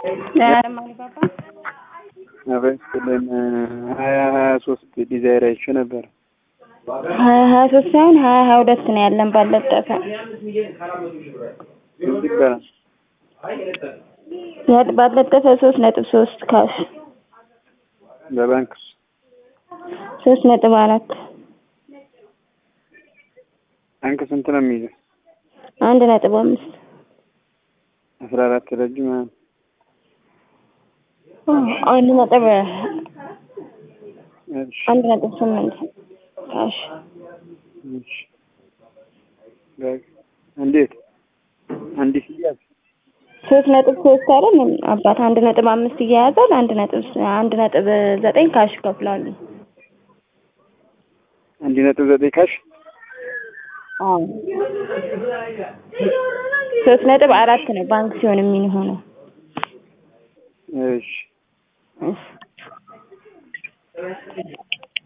አበስልን ሀያ ሀያ ሶስት ዲዛይር አይቼ ነበር። ሀያ ሀያ ሶስት ሳይሆን ሀያ ሀያ ሁለት ነው ያለን ባለጠፈ ስንት ይባላል? ያድ- ባለጠፈ ሶስት ነጥብ ሶስት ካሽ በባንክ ሶስት ነጥብ አራት ባንክ ስንት ነው የሚይዘው? አንድ ነጥብ አምስት አስራ አራት ረጅም ማለት ነው። አንድ ነጥብ እሺ፣ አንድ ነጥብ ስምንት ካሽ እሺ። በቃ እንዴት አንዲት እያዝ ሶስት ነጥብ ሶስት አይደል አባት አንድ ነጥብ አምስት እያያዛል አንድ ነጥብ አንድ ነጥብ ዘጠኝ ካሽ ይከፍላሉ። አንድ ነጥብ ዘጠኝ ካሽ አዎ ሶስት ነጥብ አራት ነው ባንክ ሲሆን የሚሆነው። እሺ እሺ